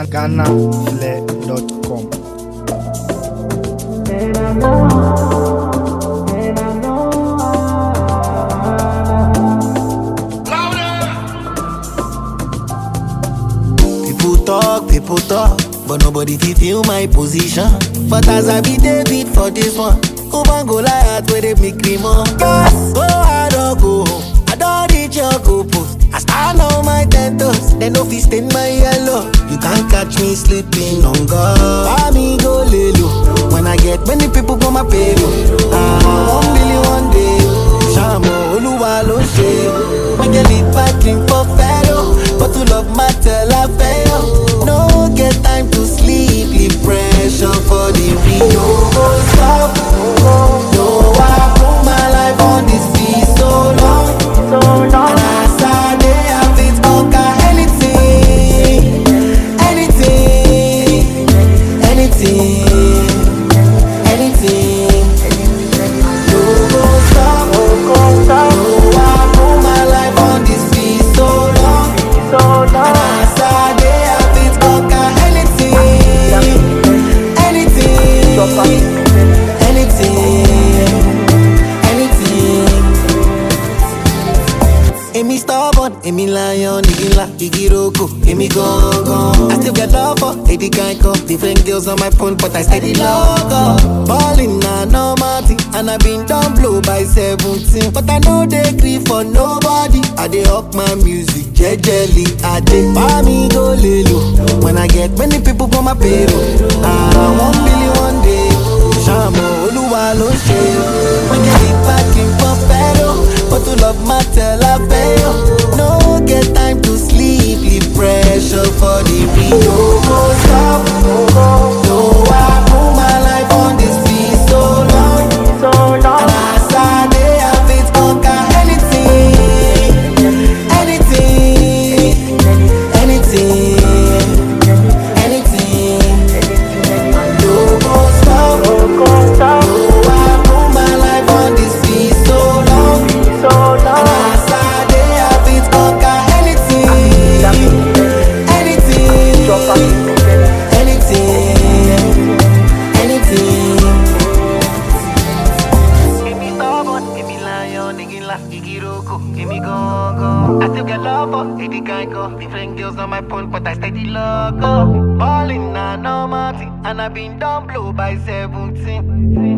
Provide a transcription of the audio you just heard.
GhanaFlair.com. People talk, people talk, but nobody fit feel my position. But as I be David for this one, Oban go Goliath where they make me more. Yes, oh I don't go home, I don't reach your goal post. I stand on my ten toes, they no fit stain my yellow. You can't catch me sleeping on God. Buy me go lay low when I get many people for my payroll. Ah, one million one day. Shamo Oluwa ló ṣe. Make a lead parking for fellow, but to love matter la fẹ́ o. No get time to sleep, leave pressure for the real. No go stop, no I put my life on this beat so long. And as I dey, I fit conquer anything, anything, anything, anything. No go stop, no I put my life on this beat so long. And as I dey, I fit conquer anything, anything, anything. Èmi stubborn, èmi lion, igi ńlá, igi roko, èmi gangan. I still get love for Eddie Kanko. Different girls on my phone, but I steady logo. Ballin' na normal thing, and I been done blow by 17. But I know they grieve for nobody. I dey up my music, jejely. I dey buy me go lelo. When I get many people for my payroll. Ah, one million one day. Shamo Oluwa ló ṣe. Wọ́n jẹ́ ìpàkín for fellow. But to love matter la fẹ́ o. No get time to sleep, leave pressure for the real. No go stop, no I put my life on this beat so long. And as I dey, I fit conquer anything, anything, anything, anything. No go stop, no I put my life on this beat so long. And as I dey, I fit conquer anything, anything, anything, anything. Èmi stubborn, èmi lion, igi ńlá, igi roko, èmi gangan. I still get love for Eddie Kanko. Different girls on my phone, but I steady logo. Ballin' na normal thing, and I been done blow by 17.